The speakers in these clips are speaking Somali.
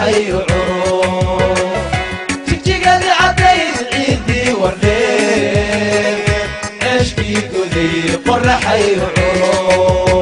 qoraxayo curo jigjigadii caddayd ciiddii wardheer ceeshkii goday qoraxayo curo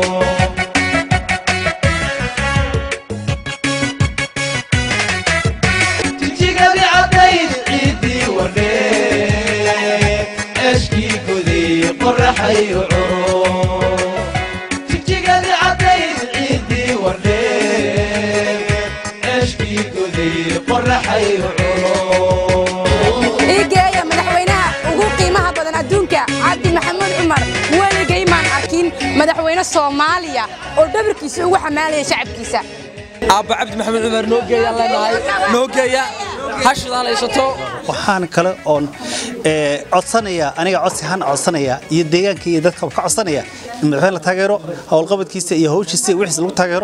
jigjigadii caddayd ciiddii wardheer ceeshkii goday qoraxayo curo jigjigadii caddayd ciiddii wardheer ceeshkii goday qoraxayo curo iigeeya madaxweynaha ugu qiimaha badan adduunka cabdi maxamuud cumar weligay maan arkin madaxweyne soomaaliya oo dhabarkiisa ugu xamaalaya shacabkiisa aabba cabdi maxamed cumar noo geeyaan leenahay noo geeya hashidaa haysato waxaan kale oon ee, codsanaya aniga codsi ahaan codsanaya iyo deegaanka iyo dadka ka codsanaya in madaxweyne la taageero howlqabadkiisa iyo hawshiisa iyo wixiisa lagu taageero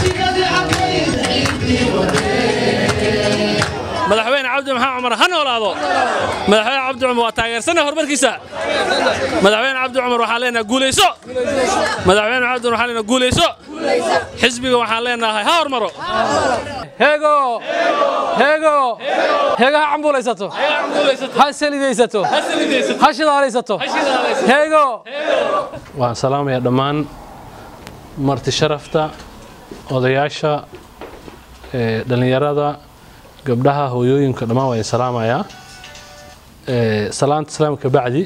madaxweyne cabdi maxamed cumar ha noolaado madaxweyne cabdi cumar waa taageersana horumarkiisa madaxweyne cabdi cumar waxaan leenahay guulayso madaxweyne cabdi cumar waxaan leenahay guulayso xisbiga waxaan leenahay ha hormaro heego heego heego ha cambuulaysato ha salidaysato ha shidaalaysato heego waan salaamaya dhammaan marti sharafta odayaasha ee, dhallinyarada gabdhaha hooyooyinka dhammaan waa idin salaamayaa Ee, salaanta salaamka bacdi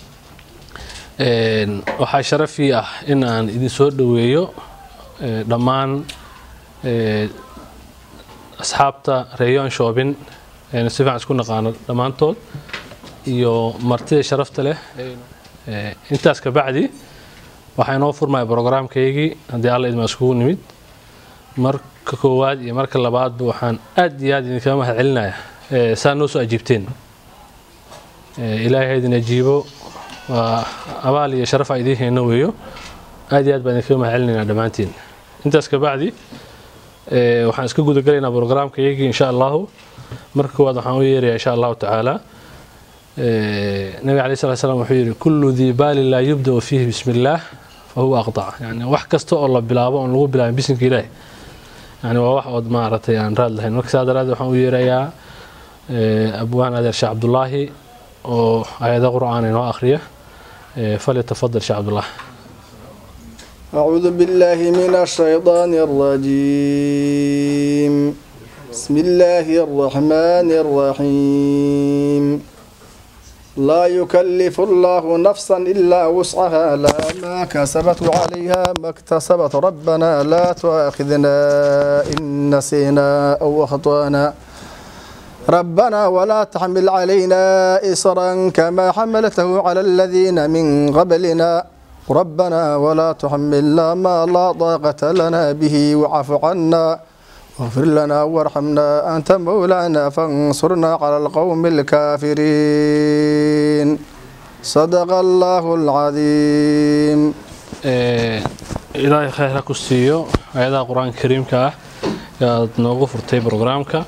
een, waxaa sharafii ah in aan idin soo dhoweeyo ee, dhammaan ee, asxaabta reeyoon shoobin eena si fiican isku naqaano dhammaantood iyo martida sharafta leh Ee, intaas ka bacdi waxaa inoo furmaya brograamkaygii haddii alla idma iskugu nimid marka koowaad iyo marka labaadba waxaan aad iyo aad idinkaga mahad celinaya ee, saa noo soo ajiibteen Ee, ilaahay ha idin ajiibo waa abaal iyo sharaf aa idiin hayno weeyo aad iyo aad baan idinkaga mahad celinaynaa dhammaantiin intaas ka bacdi ee, waxaan iska gudagalaynaa brograamkaygii insha allahu marka koowaad waxaan u yeerayaa insha allahu tacaala Ee, nabiga alayhi salatu wasalaam wuxuu yidhi kullu dii baali laa yubdau fiihi bismi illaah fa huwa aqtac yani wax kasta oo la bilaabo oon lagu bilaabin bisinka ilaahi yani waa wax ood maaragtay aan raad lahayn marka saa daraaddeed waxaan u yeerayaa ee, abwaan adeer sheekh cabdulaahi oo ayada qur'aan inoo akhriya Ee, falyatafadal sheekh cabdulaahi أعوذ بالله من الشيطان الرجيم بسم الله الرحمن الرحيم لا يكلف الله نفسا إلا وسعها لا ما كسبت عليها ما اكتسبت ربنا لا تؤاخذنا إن نسينا أو أخطأنا ربنا ولا تحمل علينا إصرا كما حملته على الذين من قبلنا ربنا ولا تحملنا ما لا طاقة لنا به واعف عنا واغفر لنا وارحمنا أنت مولانا فانصرنا على القوم الكافرين صدق الله العظيم Ee, ilaahay khayr ha ku siiyo ayadaha qur-aanka kariimka ah yaad noogu furtay brograamka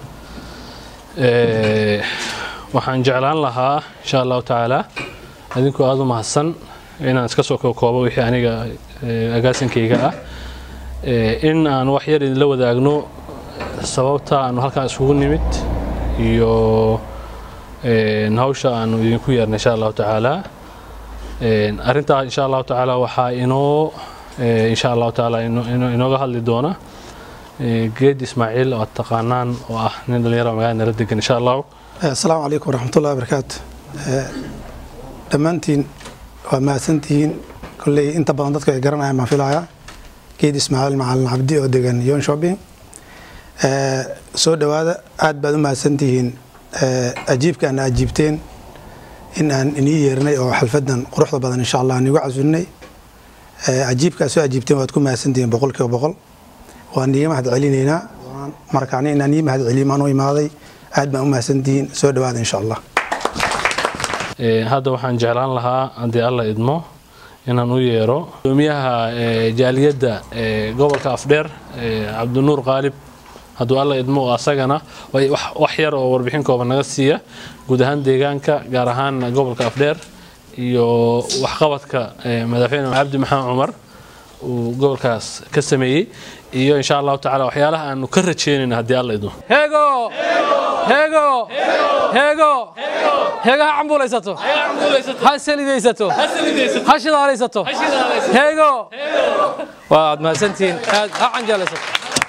Ee, waxaan jeclaan lahaa insha allahu tacaala adinkoo aada u mahadsan inaan iska soo kookoobo wixii aniga ee, agaasinkayga ah Ee, in aan wax yar idinla wadaagno sababta aanu halkaan isugu nimid iyo een, hawsha aanu idinku yeernay insha allahu tacaala Een, arrintaa insha allahu tacaala waxaa inoo ee, insha allahu tacaala ino- ino- inooga hadli doona ee, geed ismaaciil oo aad taqaanaan oo ah nin dhalinyaro magaalada nala degan insha allahu asalaamu calaykum waraxmatullahi wabarakaatu Eh, dhammaantiin waa mahadsantihiin kolley inta badan dadku ay garanayaan baan filayaa geed ismaaciil macalin cabdi oo degan yon shopping Eh, soo dhowaada aad baad u mahadsantihiin Eh, ajiibka ana ajiibteen in aan inii yeernay oo xalfadan quruxda badan insha allah aan igu casulinay Eh, ajiibkaa soo ajiibteen waad ku mahadsantihiin boqol kiiba boqol waan iiga mahad celinaynaa markaani inaan ii mahad celiyo maan u imaaday aad baan u mahadsantihiin soo dhowaada insha allah Ee, hadda waxaan jeclaan lahaa haddii alla idmo inaan u yeero gudoomiyaha ee, jaaliyadda ee, gobolka afdheer ee, cabdinuur qaalib hadduu alla idmo oo asagana way wax- wax yar oo warbixin kooban naga siiya guud ahaan deegaanka gaar ahaan gobolka afdheer iyo waxqabadka ee, madaxweyne cabdi maxamed cumar uu gobolkaas ka sameeyey iyo insha allahu tacaala waxyaalaha aanu ka rajeynayno haddii alla idmo heego heego heego heego ha cambuulaysato ha salidaysato ha shidaalaysato heego waad mahadsantihiin aad ha canjaalaysato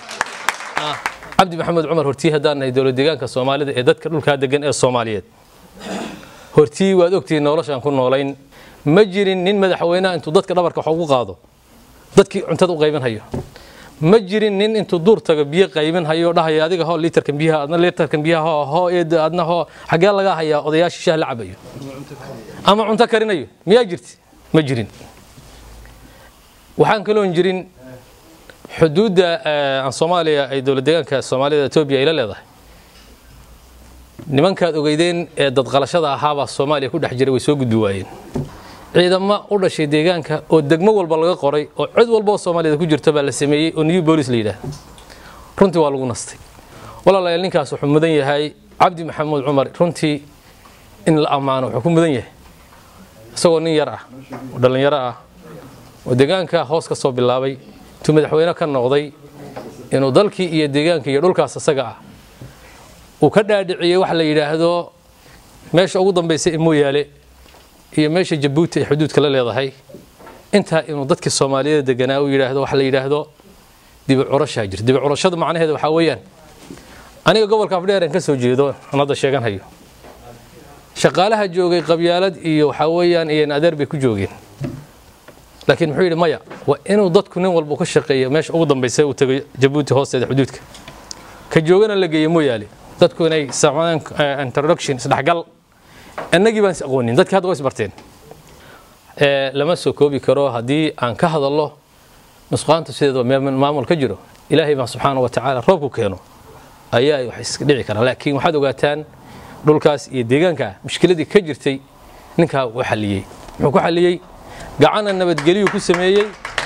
cabdi maxamed cumar hortii haddaan nahay dowlad deegaanka soomaalida ee dadka dhulkaa degan ee soomaaliyeed hortii waad ogtihiin noloshaan ku noolayn ma jirin nin madaxweynaha intuu dadka dhabarka wax ugu qaado dadkii cuntada u qaybin hayo ma jirin nin intuu duur tago biyo qaybin hayo dhahayo adiga hoo liitarkan biyaha adna liitarkan biyaha hoo hoo eed adna hoo xagee laga hayaa odayaashii shaah la cabayo ama cunto karinayo miyaa jirti ma jirin waxaan kaloon jirin xuduudda aan soomaaliya ay dowlad deegaanka soomaalida etoobiya ay la leedahay nimankaad ogeydeen ee dadqalashada ahaabaa soomaaliya ku dhex jiray way soo gudbi waayeen ciidamo u dhashay deegaanka oo degmo walba laga qoray oo cid walba oo soomaaliyada ku jirta baa la sameeyey oo new bolis la yidhaah runtii waa lagu nastay walaalayaal ninkaas wuxuu mudan yahay cabdi maxamuud cumar runtii in la ammaano wuxuu ku mudan yahay isagoo nin yar ah oo dhallinyaro ah oo deegaanka hoos ka soo bilaabay intuu madaxweyne ka noqday inuu dalkii iyo deegaanka iyo dhulkaas isaga ah uu ka dhaadhiciyey waxa la yidhaahdo meesha ugu dambaysa ee mooyaale iyo meesha jabuuti ay xuduudka la leedahay intaa inuu dadkii soomaaliyeed deganaa u yidhaahdo waxa la yidhaahdo dibi curashaa jir dibi curashada macnaheeda waxaa weeyaan aniga gobolka afdheer aan ka soo jeedo aan hadda sheegan hayo shaqaalaha joogay qabyaalad iyo waxaa weeyaan iyan adeer bay ku joogeen laakiin muxuu yidhi maya waa inuu dadku nin walba ka shaqeeyo meesha ugu dambaysa uu tago jabuuti hoosteeda xuduudka ka joogana la geeyo mooyaale dadku inay sameeyaan introduction isdhexgal annagii baan is aqoonin dadkii hadda way isbarteen lama soo koobi karo haddii aan ka hadallo nusqaanta sideedaba maamul ka jiro ilaahay baan subxaana wa tacaala roobku keeno ayaa wax iska dhici karaa laakiin waxaad ogaataan dhulkaas iyo deegaanka mushkiladii ka jirtay ninkaa uu xalliyey muxuu ku xalliyey gacanna nabadgeliyuu ku sameeyey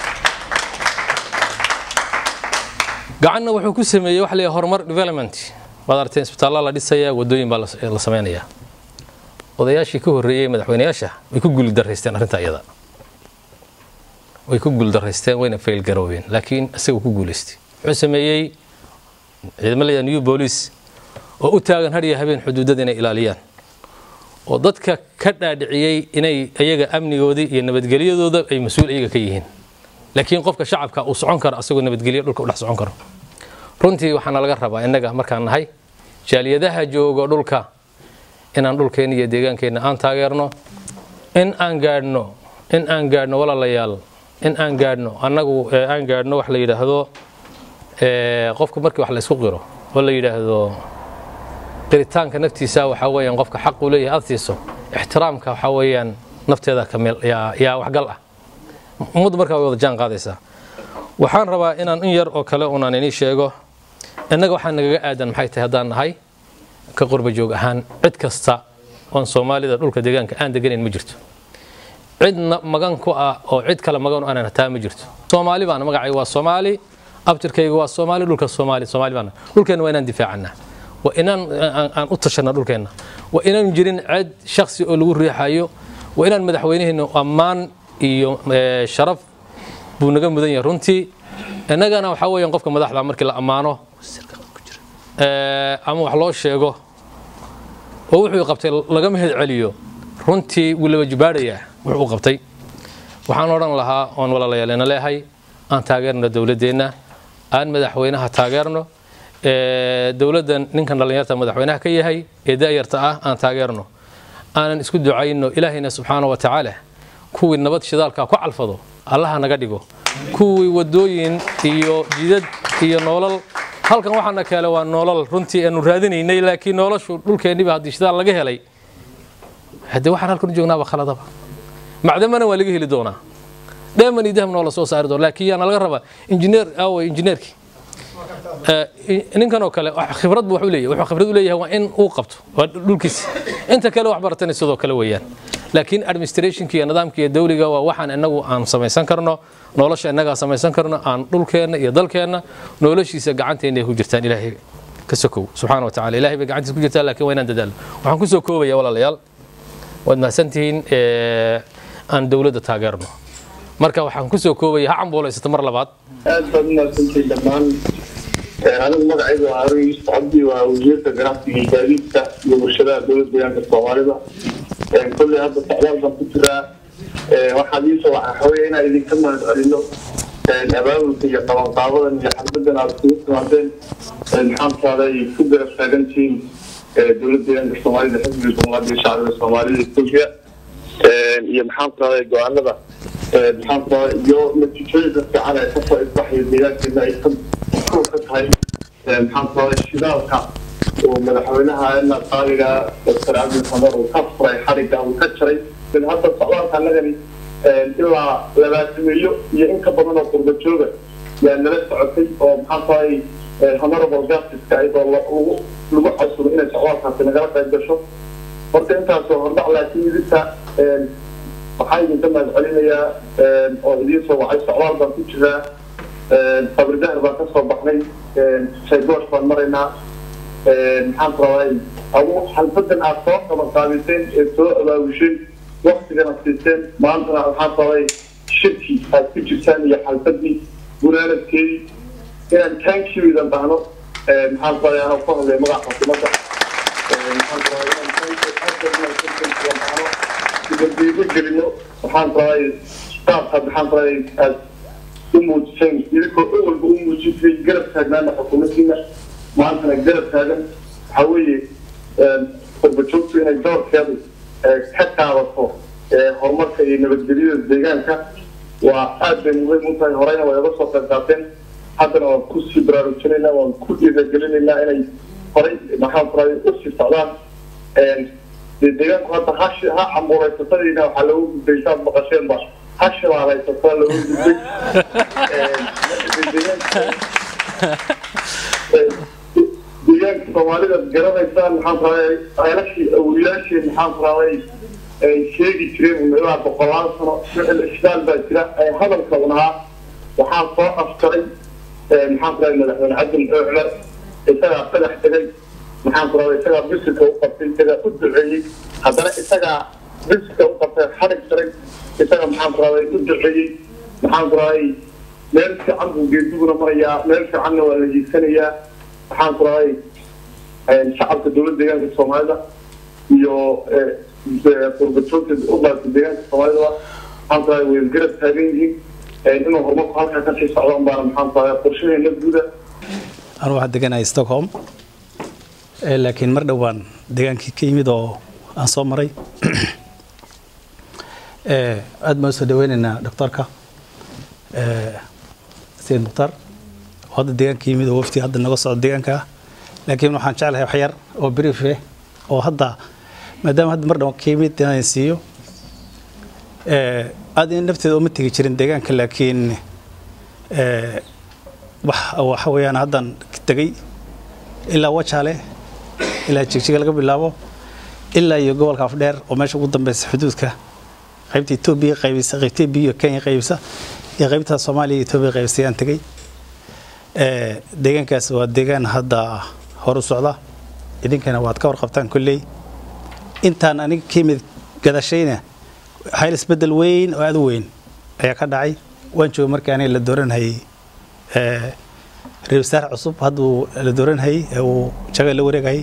gacanna wuxuu ku sameeyey waxa la yidhaha horumar development waad aragteen isbitaalla la dhisayaa wadooyin baa la samaynayaa odayaashii ka horreeyey madaxweynayaasha way ku guuldaraysteen arrinta iyada way ku guuldaraysteen wayna faylgaroobeen laakiin isaga ku guulaystay wuxuu sameeyey ciidamo la new boolice oo u taagan hadhiya habeen xuduudada inay ilaaliyaan oo dadka ka dhaadhiciyey inay iyaga amnigoodii iyo nabadgelyadooda ay mas-uul iyaga ka yihiin laakiin qofka shacabka uu socon karo asagoo nabadgelyo dhulka u dhex socon karo runtii waxaana laga rabaa innaga markaan nahay jaaliyadaha joogo dhulka inaan dhulkeenna iyo deegaankeenna aan taageerno in aan gaadhno in aan gaadhno walaalayaal in aan gaadhno annagu aan gaadhno wax la yidhaahdo qofka markii wax la isku qiro oo la yidhaahdo qiritaanka naftiisa waxaa weeyaan qofka xaq uu leeyahay aad siiso ixtiraamka waxaa weeyaan nafteeda kameel yaa waxgal ah ummaddu markaa way wada jaan qaadaysaa waxaan rabaa inaan in yar oo kale unaan inii sheego innaga waxaa nagaga aadan maxay tahay haddaan nahay ka qurba joog ahaan cid kasta oon soomaalida dhulka deegaanka aan deganayn ma jirto cidna magan ku ah oo cid kale magan u aanan hataa ma jirto soomaali baana magacay waa soomaali abtirkayga waa soomaali dhulka soomaali soomaali baana dhulkeenna waa inaan difaacannaa waa inaan aan u tashanna dhulkeenna waa inaan jirin cid shaksi oo lagu riixayo waa inaan madaxweynaheenna ammaan iyo sharaf buu naga mudan yahay runtii innagana waxaa weeyaan qofka madaxda markii la ammaano ama wax loo sheego oo wuxuu qabtay laga mahad celiyo runtii wuu laba jibaadhayaa wuxuu u qabtay waxaan odhan lahaa oon walaalayaaleena leehay aan taageerno dowladdeenna aan madaxweynaha taageerno dowladdan ninkan dhallinyarta madaxweynaha ka yahay ee da'yarta ah aan taageerno aanan isku ducayno ilaahayna subxaana wa tacaala kuwii nabad shidaalka ku calfado allaha naga dhigo kuwii wadooyin iyo jidad iyo noolal halkan waxaana keele waa noolal runtii aanu raadinaynay laakiin noloshu dhulkeenniba haddii shidaal laga helay haddee waxaan halkan u joognaaba khaladaba macdamana waa laga heli doonaa dheeman iyo dahabna waa la soo saari doona laakiin yaana laga rabaa injineer aaway injineerkii ninkan oo kale khibrad bu wax u leeyahay wuxuu khibrad u leeyahay waa in uu qabto waa dhulkiisa inta kale wax baratana sidoo kale weeyaan laakiin administrationka iyo nidaamka iyo dawliga waa waxaan inagu aan samaysan karno nolosha innagaa samaysan karno aan dhulkeenna iyo dalkeenna noloshiisa gacanteena ay ku jirtaan ilaahay ka sokow subxaana wa tacala ilahay bay gacantiisa ku jirtaa laakiin waa inaan dadaalo waxaan ku soo koobaya walaalayaal waad mahadsantihiin aan dowladda taageerno marka waxaan kusoo koobaya ha cambuulaysato mar labaad aad baad umaadsantihiin dhammaan anigu magacaygu waa harun yuusuf cabdi waa wasiirka ganacsiga iyo gaadiidka iyo warshadaha dowlad deegaanka soomaalida kolley hadda socdaal baan ku jiraa waxaad iisoo waxaweeye inaan idinka mahad celino abaabulka iyo qabanqaabadan iyo xalbadan aad kugu timaadeen maxaantaada ay ku garab taagantihiin dowlad deegaanka soomaalida xisbiga soomaaliya shacbiga soomaalida etoobiya iyo maxaantaada go-aanada maxaantaada iyo natiijooyinka fiican ee kasoo isbaxaya deegaankeena ay ka ka tahay maxaantaada shidaalka oo madaxweynaha ina qaaliga doctor cabdi xamar uu ka furay xariga uu ka jaray hadda socdaalka annagani ilaa labaatameeyo iyo in ka badan oo qurba jooga yaa nala socotay oo maxaantahay honorable justice ayadoo lagu lagu casuro inay socdaalkaasi nagala qayb gasho horta intaasoo hordhac laakiin idinta waxaa idinka mahad celinayaa oo idiin soo wacay socdaal baan ku jiraa sabridahar baan kasoo baxnay shaygoosh baan maraynaa maxaan rabay adu xalfadan aad soo qabanqaabiseen ee soo abaabushay waktigana siiseen maantana waxaan rabay shirki aad ku jirtaan iyo xalfadii gunaanadkeedii inaan taankiidan bahno maxaan rabay anoo ku hadlay magaca xukuumadda maxaan rabay inaan bahno dibadeego gelino waxaan rabay staafka maxaan rabay aad u muujiseen idinkoo dhan walba u muujisay garab taagnaana xukuumaddiina maantana garab taagan waxaa weeye qurbajoogtu inay doorkeedu ka qaadato horumarka iyo nabadgelyada deegaanka waa aad bay muhiim u tahay horeyna way uga soo qayb qaateen haddana waan kusii baraarujinaynaa waan ku dhiiragelinaynaa inay horey maxaan kuray usii socdaan dee deegaanku hadda hashi ha cambuuraysatadiina waxaa loogu gudbay saad maqasheenba ha shilaalaysataa loogu gudbay deegaanka soomaalida garanaysaan maxaan rabay ceelashii awliyaashii maxaan rabay ay sheegi jireen ilaa boqolaal sano ficil ishdaal baa jira ee hadalka unahaa waxaa soo aftaray maxaan rabay madaxweyne cabdil cumar isagaa sadax tegay maxaan ku rabay isagaa bisirka u qabtay isagaa u duceeyey haddana isagaa bisirka u qabtay xarig jaray isaga maxaan ku rabay u duceeyey maxaan ku rabay meel fiican buu geediguna marayaa meel fiicanna waa la hiigsanayaa maxaan ku rabay shacabka dowladda deegaanka soomaalida iyo qurbajoogta u dhaarta deegaanka soomaalida maxaan ku rabay way garab taagan yihiin inuu horumarku halkaa kasii socdaan baana maxaan ku rabay qorshaheena guuda anu waxaan deganahay stockholm laakiin mar dhowaan degaankii ka yimid oo aan soo maray aad baan usoo dhaweynaynaa doctorka sayid mukhtaar oo hadda deegaanka yimid oo wafti hadda naga socdo deegaanka ah laakiin waxaan jeclahay wax yar oo brief eh oo hadda maadaama hadda mar dhowaan ka yimid inaan siiyo aad in nafteeda uma tegi jirin deegaanka laakiin waxa weeyaan haddan tegey ilaa wajaale ilaa jigjiga laga bilaabo ilaa iyo gobolka afdheer oo meesha ugu dambeysa xuduudka qaybta etoobiya qaybisa qaybta etoobiya iyo kenya qaybisa iyo qaybta soomaaliya iyo etoobiya qaybisa ayaan tegey deegaankaas waa deegaan hadda hor u socda idinkana waad ka warqabtaan kolley intaan aniga ka yimid gadashayna hayl isbedel weyn oo aad u weyn ayaa ka dhacay waan joogay markii aniga la dooranhayay ra-isul wasaare cusub hadduu la dooranhayay ee uu jaga la wareegayay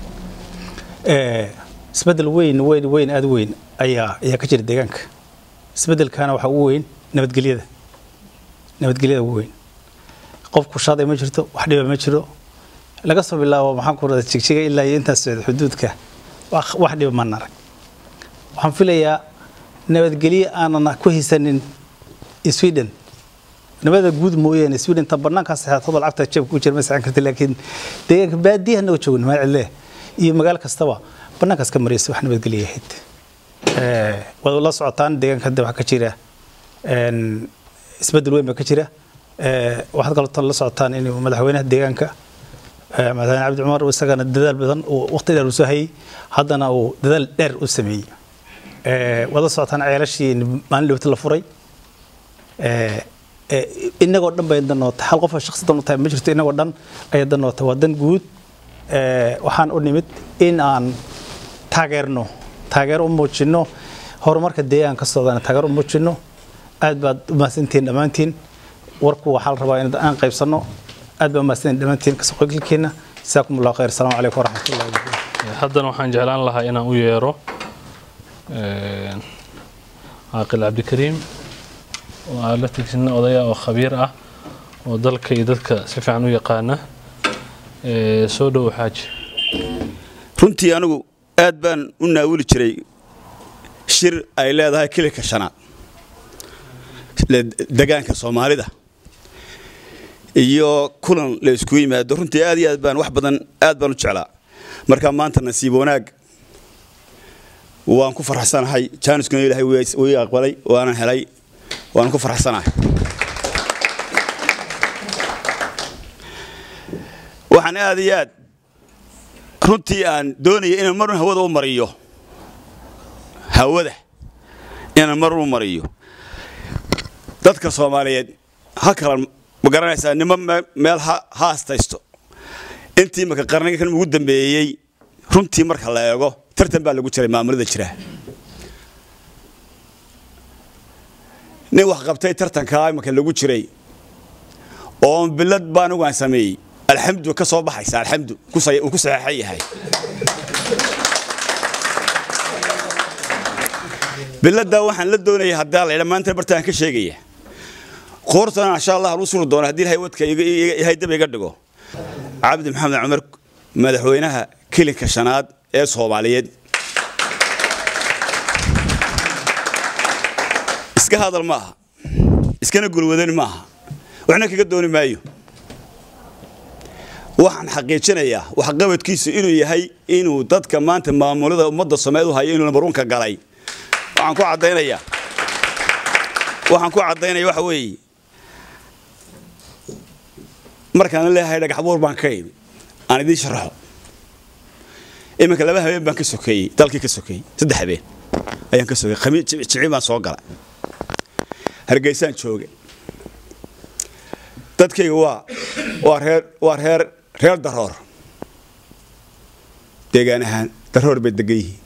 isbedel weyn weyn weyn aad u weyn ayaa ayaa ka jira deegaanka isbedelkana waxaa ugu weyn nabadgelyada nabadgelyada ugu weyn qofku shaaday ma jirto wax dhiba ma jiro laga soo bilaabo maxaan ku rada jigjiga ilaa iyo intaas socda xuduudka wax dhiba maan arag waxaan filayaa nabadgelye aanan ku haysanin sweden nabada guud mooyaane sweden ta banaankaas saxeexdooda lacagta jeebka ku jira ma saxan karta laakiin deegaanka baadiyaha naga joogin maal cidle iyo magaalo kastaba banaankaas ka maraysa wax nabadgelye ahayd waad la socotaan deegaanka hadda waxaa ka jira isbedel weyn baa ka jira waxaad kaloo la socotaan in madaxweynaha deegaanka madaxweyne cabdi cumar isagana dadaal badan uu waqti dheer uu soo hayay haddana uu dadaal dheer u sameeyey waad la socotaan ceelashii maalin dhowta la furay inagoo dhan bay danoota hal qof shakhsi dan u tahay ma jirto inagoo dhan ayay danoota waa dan guud waxaan u nimid in aan taageerno taageero u muujino horumarka deegaanka socdana taageero u muujino aad baad u mahadsantihiin dhammaantiin warku waxaa la rabaa in aan qaybsanno aad baa umahadsantihiin dhammaantiin kasoo qaybgalkeenna jasaakum allahu khayr asalaamu calaykum waraxmatullahi wabarakatu haddana waxaan jeclaan lahaa inaan u yeero caaqil cabdikariim oo aan la tigsin odaya oo khabiir ah oo dalka iyo dadka si fiican u yaqaana soo dhowo xaaji runtii anigu aad baan u naawili jiray shir ay leedahay kilika shanaad degaanka soomaalida iyo kulan la isku yimaado runtii aad iyo aad baan wax badan aad baan u jeclaa marka maanta nasiib wanaag waan ku faraxsanahay jaaniskuna ilaahay wii aqbalay waanan helay waan ku faraxsanahay waxaan aad iyo aad runtii aan doonaya inaan marun hawada u mariyo hawada inaan marun u mariyo dadka soomaaliyeed ha kala ma garanaysaa nimo meel ha haastaysto intii marka qarnigan ugu dambeeyey runtii marka la eego tartan baa lagu jiray maamulada jira nin wax qabtay tartankaa marka lagu jiray oo bilad baa anigu aan sameeyey alxamdu ka soo baxaysa alxamdu uu ku saxeexan yahay biladdaa waxaan la doonaya haddaa la yidha maanta bartaan ka sheegaya qoortana insha allah aan u suri doono haddii ilahay wadka ilahay dab iga dhigo cabdi maxamed cumar madaxweynaha kilinka shanaad ee soomaaliyeed iska hadal ma aha iskana gulwadan ma aha waxna kaga dooni maayo waxaan xaqiijinayaa waxqabadkiisu inuu yahay inuu dadka maanta maamulada ummadda soomaaliyeed u hayo inuu lambarunka galay waxaan ku caddaynayaa waxaan ku caddaynaya waxa weeye markaan leeyahay dhagax buur baan ka imi aan idiin sharaxo iminka laba habeen baan ka sokeeyey dalkii ka sokeeyey saddex habeen ayaan ka sokeeyey khamiis jici baan soo gala hargeysaan jooga dadkayga waa waa reer waa reer reer daroor deegaan ahaan daroor bay degan yihiin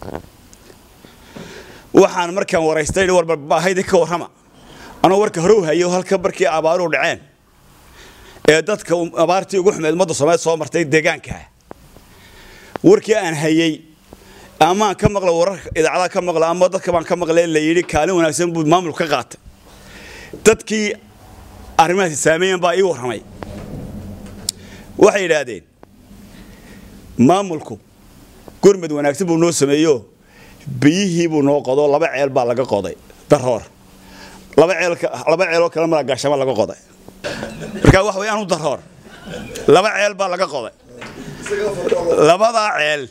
waxaan markaan waraystay warba baahaydi ka warrama anoo warka hore u hayo halka markii abaaruhu dhaceen ee dadka abaartii ugu xumeed ummadda soomaaliya soo martay deegaanka warkii aan hayey amaan ka maqla wararka idaacadaha ka maqla ama dadka baan ka maqlay la yidhi kaalin wanaagsan buu maamulku ka qaatay dadkii arrimahaasi saameeyan baa ii warramay waxay yidhaahdeen maamulku gurmad wanaagsan buu noo sameeyo biyihii buu noo qodo laba ceel baa laga qoday daroor laba ceel laba ceeloo kale mala gaashama laga qoday markaa wax way anu daroor laba ceel baa laga qoday labadaa ceel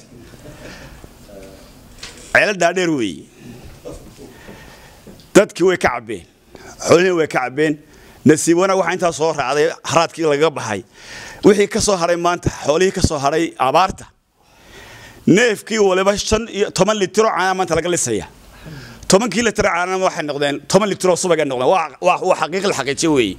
ceelo dhaadheer weeye dadkii way ka cabbeen xoolihii way ka cabbeen nasiib wanaag waxaa intaa soo raacday haraadkii lagaga baxay wixii ka soo haray maanta xoolihii ka soo haray abaarta neefkii waliba shan iyo toban litiro caana maanta laga lisaya tobankii litiro caanana waxay noqdeen toban litiro subagay noqdeen waa xaqiiq la xaqiijiyo weeye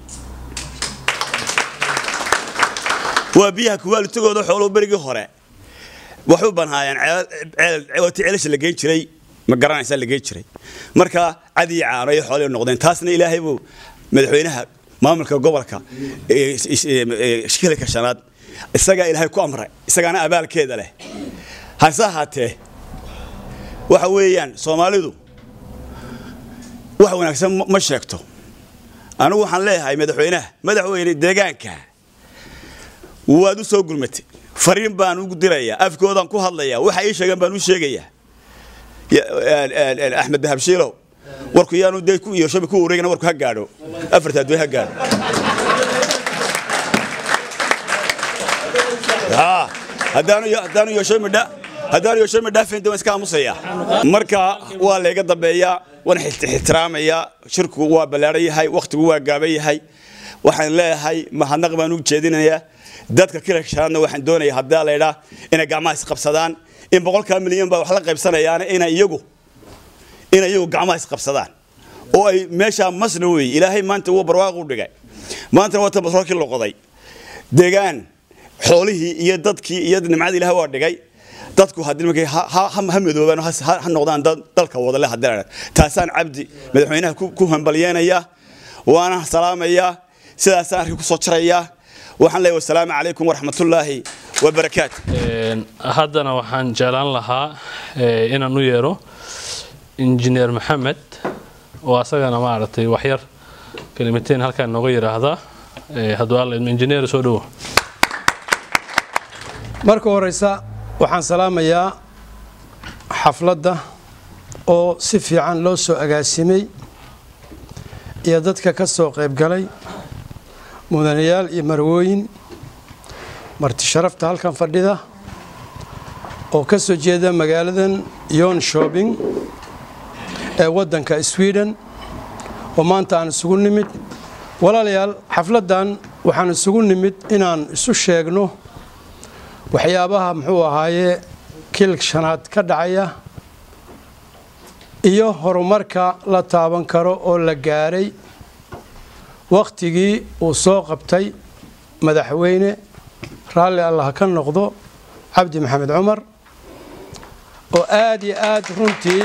waa biyaha kuwaalitagooda xooluhu berigii hore waxay u banhaayeen ceelti ceelasha la geen jiray ma garanaysaa la geen jiray marka cadi iyo caano iyo xoolihii noqdeen taasna ilaahay buu madaxweynaha maamulka gobolka shilka shanaad isagaa ilaahay ku amray isagaana abaalkeeda leh hase ahaatee waxa weeyaan soomaalidu wax wanaagsan ma sheegto anigu waxaan leeyahay madaxweynaha madaxweyne deegaanka waad u soo gurmatay fariin baan ugu dirayaa afkoodaan ku hadlayaa waxa ii sheegan baan u sheegayaa axmed dahabshiilow warku yaanu dee ku iyo shabi ku wareegana warku ha gaadho afarta adduun ha gaadho haddaanu haddaanu yoshomidha haddaanu yoshoomi dhaafin waan iska aamusaya marka waa layga dambeeyaa waan ixtiraamayaa shirku waa ballaaran yahay wakhtigu waa gaaban yahay waxaan leeyahay mahadnaq baan u jeedinayaa dadka kila shanaadna waxaan doonayaa haddaa laydhaa inay gacmaha isqabsadaan in boqolkaa milyan baa wax la qaybsanayaan inay iyagu inay iyagu gacmaha isqabsadaan oo ay meeshaa masna weeye ilaahay maanta wuu barwaaqu dhigay maantana waa tan batroolkii loqoday deegaan xoolihii iyo dadkii iyo nimcadii ilahay waa dhigay dadku haddii markay ha ha- ha madoobaan oo ha ha noqdaan dad dalka wadale haddii la idhaahdo. taasaan cabdi madaxweynaha ku ku hambalyeenaya waana salaamayaa sidaasaan arki ku soo jarayaa waxaan leeyahay wasalaamu calaykum waraxmatullaahi wabarakaatu Een, haddana waxaan jeclaan lahaa eh, inaan u yeero injineer maxamed oo asagana maaragtay waxyar kelimateen halkaan nooga yidhaahda Eh, hadduu alla idmo injineer soo dhowo marka horeysa waxaan salaamayaa xafladda oo si fiican loo soo agaasimay iyo dadka ka soo qayb galay mudanayaal iyo marwooyin marti sharafta halkan fadhida oo ka soo jeeda magaaladan yon shopping ee waddanka sweden oo maanta aan isugu nimid walaalayaal xafladdan waxaan isugu nimid inaan isu sheegno waxyaabaha muxuu ahaaye kil shanaad ka dhacaya iyo horumarka la taaban karo oo la gaaray wakhtigii uu soo qabtay madaxweyne raalli allah ka noqdo cabdi maxamed cumar oo aada iyo aada runtii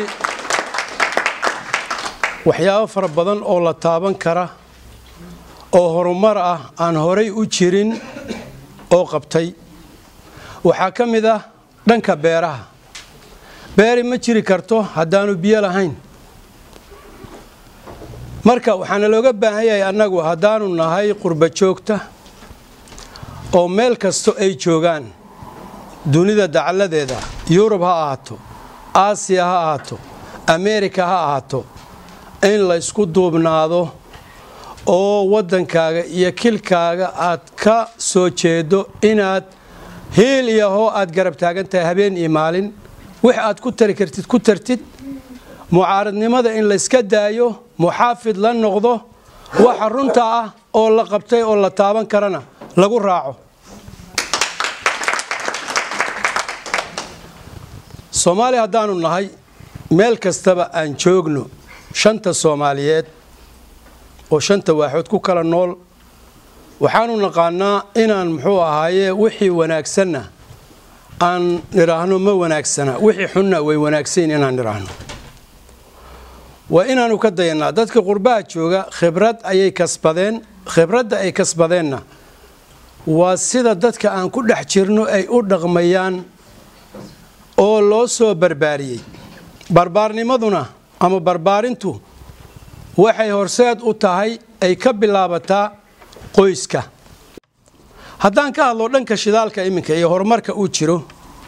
waxyaabo fara badan oo la taaban kara oo horumar ah aan horay u jirin oo qabtay waxaa ka mid ah dhanka beeraha beeri ma jiri karto haddaanu biyo lahayn marka waxaana looga baahan yahay annagu haddaanu nahay qurba joogta oo meel kasto ay joogaan dunida dacalladeeda yurub ha ahaato aasiya ha ahaato ameerika ha ahaato in laysku duubnaado oo waddankaaga iyo kilkaaga aad ka soo jeedo inaad hiil iyo hoo aad garab taagan tahay habeen iyo maalin wix aad ku tari kartid ku tartid mucaaradnimada in layska daayo muxaafid la noqdo waxa runta ah oo la qabtay oo la taaban karana lagu raaco soomaaliya haddaanu nahay meel kastaba aan joogno shanta soomaaliyeed oo shanta waaxood ku kala nool waxaanu naqaanaa inaan muxuu ahaaye wixii wanaagsanna aan nidhaahno ma wanaagsana wixii xunna way wanaagsayn inaan nidhaahno waa inaanu ka dayanaa dadka qurbaha jooga khibrad ayay kasbadeen khibradda ay kasbadeenna waa sida dadka aan ku dhex jirno ay u dhaqmayaan oo loo soo barbaariyey barbaarnimaduna ama barbaarintu waxay horseed u tahay ay ka bilaabataa qoyska haddaan ka hadlo dhanka shidaalka iminka iyo horumarka uu jiro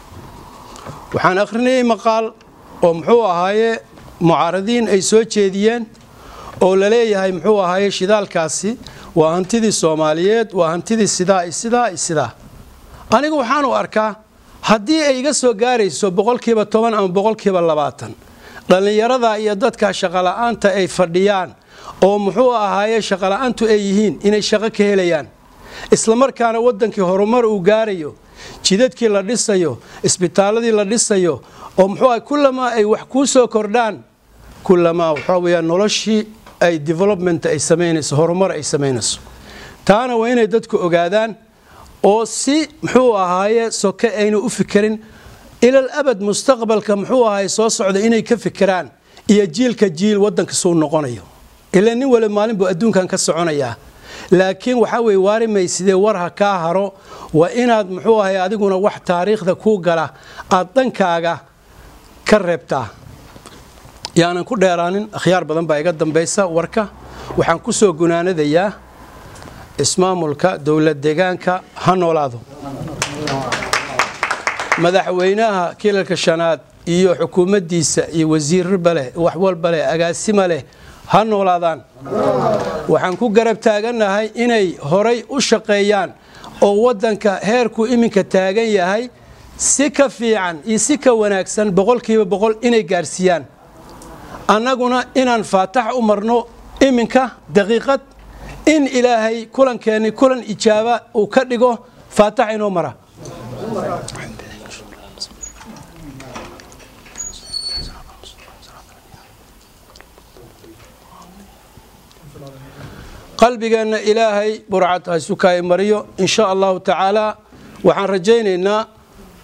waxaan akhrinayay maqaal oo muxuu ahaaye mucaaradiin ay soo jeediyeen oo la leeyahay muxuu ahaaye shidaalkaasi waa hantidii soomaaliyeed waa hantidii sidaa iyo sidaa iyo sidaa anigu waxaanu arkaa haddii ay iga soo gaarayso boqolkiiba toban ama boqolkiiba labaatan dhallinyarada iyo dadka shaqola'aanta ay fadhiyaan oo muxuu ahaaye shaqola'aantu ay yihiin inay shaqo ka helayaan islamarkaana waddankii horumar uu gaarayo jidadkii la dhisayo isbitaaladii la dhisayo oo muxuu ah kullamaa ay wax kuu soo kordhaan kullamaa waxaa weeyaan noloshii ay development ay samaynayso horumar ay samaynayso taana waa inay dadku ogaadaan oo si muxuu ahaaye soke ayna u fikerin ilal abad mustaqbalka muxuu ahaye soo socda inay ka fikiraan iyo jiilka jiil waddanka suu noqonayo ilaa nin wali maalin buu adduunkan ka soconayaa laakiin waxaa weye waari maysidee war ha kaa haro waa inaad muxuu ahay adiguna wax taariikhda kuu gala aad dhankaaga ka reebtaa yaanan ku dheeraanin akhyaar badan baa iga dambaysa warka waxaan ku soo gunaanadayaa ismaamulka dowlad deegaanka ha noolaado madaxweynaha kilalka shanaad iyo xukuumaddiisa iyo wasiirba leh wax walba leh agaasima leh ha noolaadaan waxaan ku garab taagannahay inay horay u shaqeeyaan oo waddanka heerku iminka taagan yahay si ka fiican iyo si ka wanaagsan boqolkiiba boqol inay gaarsiiyaan annaguna inaan faatax u marno iminka daqiiqad in ilaahay kulankeenni kulan ijaaba uu ka dhigo faatax inoo mara qalbigeenna ilaahay burcad ha isu kaay mariyo in sha allahu tacaala waxaan rajaynaynaa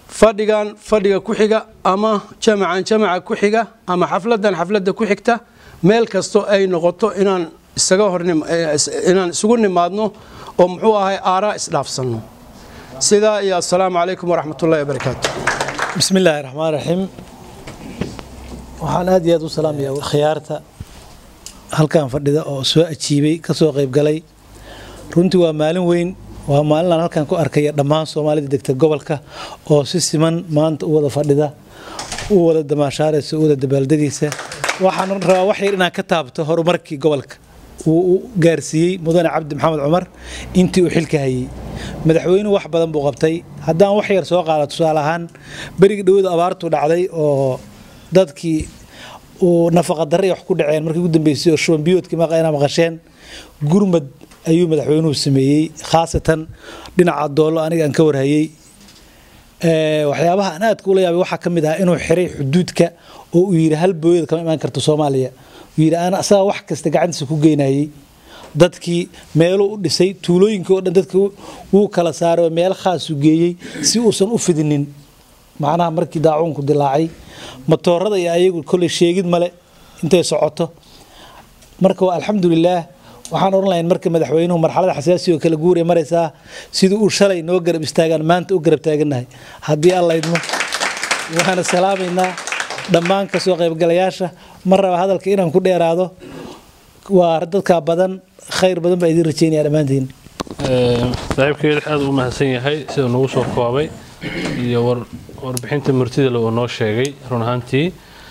fadhigan fadhiga ku xiga ama jamacan jamaca ku xiga ama xafladan xafladda ku xigta meel kastoo ay noqoto inaan isaga hor inaan isugu nimaadno oo muxuu ahay aaraa isdhaafsanno sidaa iyo assalaamu calaykum waraxmatullahi wabarakaatu bismi illaahi raxmaan raxiim waxaan aad iyo aad u salaamayaa khiyaarta halkan fadhida oo soo ajiibay ka soo qayb galay runtii waa maalin weyn waa maalin aan halkan ku arkaya dhammaan soomaalida degta gobolka oo si siman maanta u wada fadhida u wada damaashaaraysa u wada dabaaldegaysa waxaan rabaa wax yar inaan ka taabto horumarkii gobolka uu u gaarsiiyey mudane cabdi maxamed cumar intii uu xilka hayey madaxweynuhu wax badan buu qabtay haddaan wax yar soo qaada tusaale ahaan berigii dhawadu abaartu dhacday oo dadkii uu nafaqadarray wax ku dhaceen markii ugu dambeysay oo shuban biyoodkii maqayna maqasheen gurmad ayuu madaxweynuhu sameeyey khaasatan dhinaca doollo aniga aan ka warhayey waxyaabaha aan aadka ula yaabay waxaa ka mid ahaa inuu xiray xuduudka oo uu yidhi hal booyada kama imaan karto soomaaliya uu yidhi aan asaga wax kasta gacantiisa ku geynayey dadkii meeluu u dhisay tuulooyinkii oo dhan dadka wuu kala saaray oo meel khaasu geeyey si uusan u fidinin macnaha markii daacuunku dilaacay matoorada iyo ayagu kolley sheegid male intay socoto marka waa alxamdulilaah waxaan odhan lahayn marka madaxweynuhu marxalada xasaasi oo kala guuray maraysaa sidii uu shalay noo garab istaagaan maanta u garab taagannahay haddii alla idmo waxaana salaamaynaa dhammaan kasoo qaybgalayaasha ma raba hadalka inaan ku dheeraado waa dadka badan khayr badan baa idin rajeynaya dhammaantiin saaxiibkeeda aad u mahadsan yahay sida nagu soo koobay iyo warbixinta murtida uu noo sheegay run ahaantii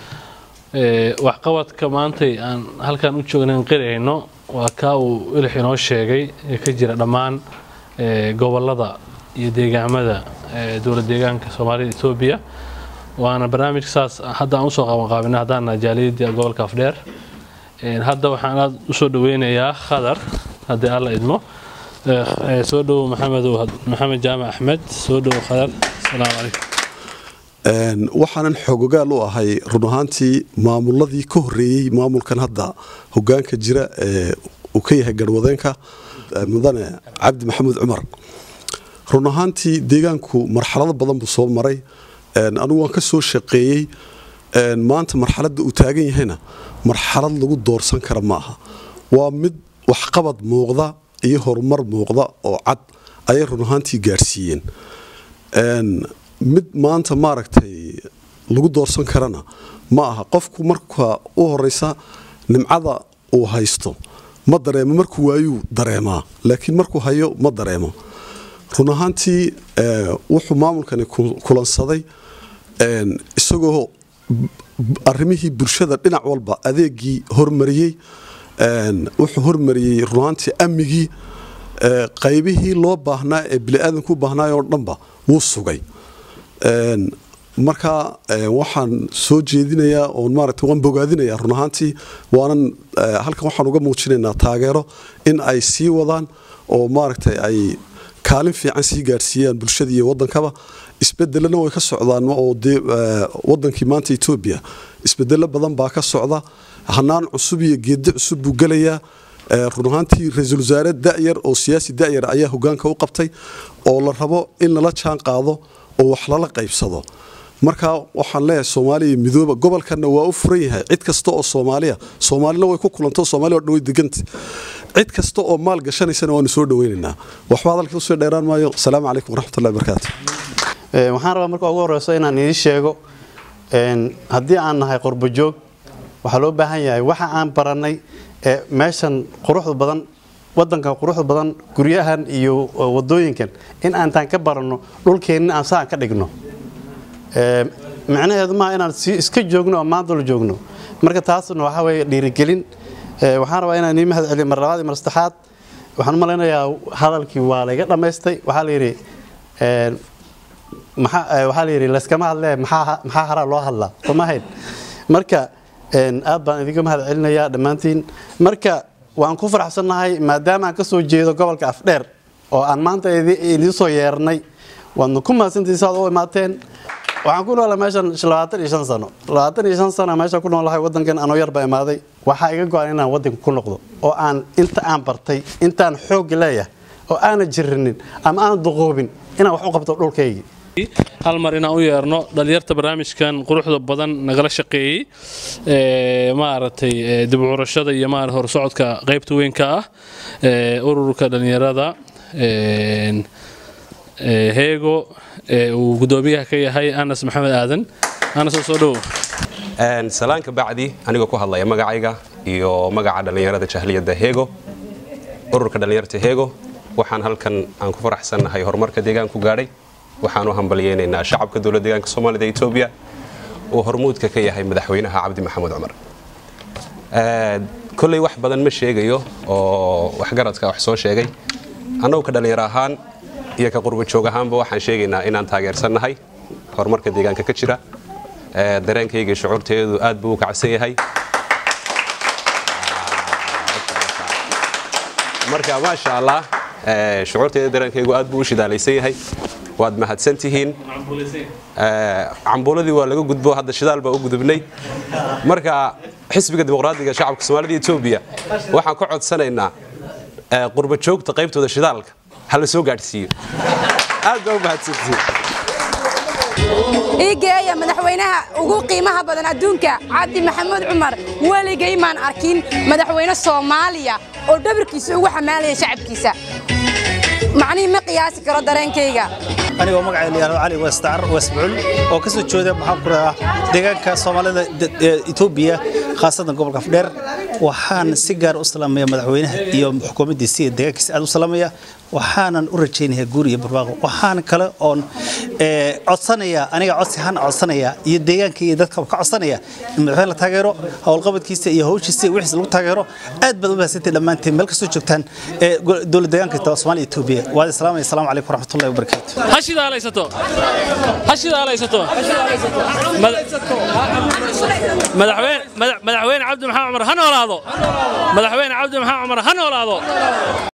waxqabadka maantay aan halkan u joognayn qirayno waa kaa uu ilix inoo sheegay ee ka jira dhammaan gobolada iyo deegaamada dowlad deegaanka soomaalida etoobiya waana barnaamijka saas hadda aan usoo qabanqaabina haddaan jaaliyadii gobolka afdheer hadda waxaan aad usoo dhaweynayaa khadar haddii alla idmo soo dhowo maxamed maxamed jaamac axmed soo dhowo khadar asalaamu calaykum waxaanan xoogogaal u ahay run ahaantii maamuladii ka horeeyey maamulkan hadda hogaanka jira ee uu ka yahay garwadeenka mudane cabdi maxamuud cumar run ahaantii deegaanku marxalado badan buu soo maray anigu waan ka soo shaqeeyey maanta marxaladda uu taagan yahayna marxalad lagu doorsan kara ma aha waa mid waxqabad muuqda iyo horumar muuqda oo cad ayay run ahaantii gaadhsiiyeen mid maanta maaragtay lagu doorsan karana ma aha qofku marka u horeysa nimcada uu haysto ma dareemo markuu waayuu dareemaa laakiin markuu hayo ma dareemo run ahaantii wuxuu maamulkani kulansaday isagoo arimihii bulshada dhinac walba adeegii hormariyey wuxuu hormariyey run ahaantii amnigii qaybihii loo baahnaa ee biniaadanku u baahnaay oo dhanba wuu sugay marka waxaan soo jeedinayaa oon maaragtay waan bogaadinayaa run ahaantii waanan halkan waxaan uga muujinaynaa taageero in ay sii wadaan oo maaragtay ay kaalin fiican sii gaadhsiiyaan bulshada iyo wadankaba isbedelana way ka socdaan oo dee wadankii maanta etoobiya isbedelo badan baa ka socda hanaan cusub iyo geedi cusub buu gelayaa run ahaantii ra-iisul wasaare da'yar oo siyaasi da'yar ayaa hogaanka u qabtay oo la rabo in lala jaan qaado oo wax lala qaybsado marka waxaan leeyahay soomaaliya midooba gobolkanna waa u furan yahay cid kasta oo soomaaliya soomaalina way ku kulanto soomaaliya oo dhan way deganta cid kasta oo maal gashanaysana waanu soo dhaweynaynaa waxba hadalka usoo dheeraan maayo asalaamu calaykum waraxmatullahi wabarakaatu waxaan rabaa marka ugu horeyso inaan idiin sheego haddii aan nahay qurbojoog waxaa loo baahan yahay waxa aan barannay ee meeshan quruxda badan wadankan quruxda badan guryahan iyo wadooyinkan in aantaan ka baranno dhulkeenna aan saan ka dhigno micnaheedu maaha inaan si iska joogno oo maanta la joogno marka taasna waxaa weeye dhiirigelin waxaan rabaa inaan ii mahad celiyo mar labaad iyo mar saddexaad waxaan u malaynayaa hadalkii waa layga dhammaystay waxaa la yidhi waxaa la yidhi layskama hadlee maxaa haraa loo hadlaa somahayn marka aad baan idinka mahad celinayaa dhammaantiin marka waan ku faraxsannahay maadaama aan ka soo jeedo gobolka afdheer oo aan maanta idiin soo yeernay waadna ku mahadsantihin saad u imaateen waxaan ku noolaa meeshan labaatan iyo shan sano labaatan iyo shan sano meeshaan ku noolahay wadankan anoo yar baa imaaday waxaa iga go-an inaan wadanka ku noqdo oo aan inta aan bartay intaan xoogga leeyahay oo aana jirinin ama aana duqoobin inaan wax u qabto dhulkaygii hal mar inaan u yeerno dhalinyarta barnaamijkan quruxda badan nagala shaqeeyey ee, maaragtay ee, dib u curashada iyo maarata horsocodka qaybta weynka ah ee, ururka dhalinyarada een, ee, heego ee uu gudoomiyaha ka yahay anas maxamed aadan anas oo soo dhowo Een, salaanka bacdi anigoo ku hadlaya magacayga iyo magaca dhallinyarada jahliyadda heego ururka dhallinyarta heego waxaan halkan aan ku faraxsannahay horumarka deegaanku gaadhay waxaan u hambalyeynaynaa shacabka dowlad deegaanka soomaalida ee etoobiya uu hormuudka ka yahay madaxweynaha cabdi maxamuud cumar Ee, kolley wax badan ma sheegayo oo waxgaradka wax soo sheegay annagu ka dhallinyaro ahaan iyo ka qurbo joog ahaanba waxaan sheegaynaa inaan taageersannahay horumarka deegaanka ka jira Ee, dareenkayga iyo shucuurteedu aad buu u kacsan yahay marka maasha allah ee, shucuurteeda dareenkaygu aad buu u shidaalaysan yahay waad mahadsantihiin Ee, cambuuladii waa laga gudbo hadda shidaal baa u gudubnay marka xisbiga dimuqraadiga shacabka soomaalida iyo etoobiya waxaan ka codsanaynaa ee, qurbo joogta qaybtooda shidaalka ha la soo gaadhsiiyo aad baa u mahadsantihiin iigeeya madaxweynaha ugu qiimaha badan adduunka cabdi maxamuud cumar weligay maan arkin madaxweyne soomaaliya oo dhabarkiisa ugu xamaalaya shacabkiisa macnihii ma qiyaasi karo dareenkayga anigoo magacay la yidhahdo cali westacar wesbucul oo ka soo jeeda maxaan ku rahaa deegaanka soomaalida de- ee etoobiya khaasatan gobolka afdheer waxaan si gaar u salaamaya madaxweynaha iyo xukuumaddiisa iyo deegaankiisa aad u salaamaya waxaanan u rajaynayaa guur iyo barwaaqo waxaan kale oon ee, codsanaya aniga codsi ahaan codsanaya iyo deegaanka iyo dadka ka codsanaya in madaxweyne la taageero howlqabadkiisa iyo hawshiisa iyo wixiisa lagu taageero aad baad u mahadsantahay dhammaantiin meel kastoo joogtaan ee go- dowlad deegaanka soomaaliya etoobiya waad islaamaya asalaamu calaykum waraxmatullahi wabarakaatu ha shidaalaysato ha shidaalaysato Mada- madaxweyne madax- madaxweyne cabdi maxamed cumar ha noolaado madaxweyne cabdi maxamed cumar ha noolaado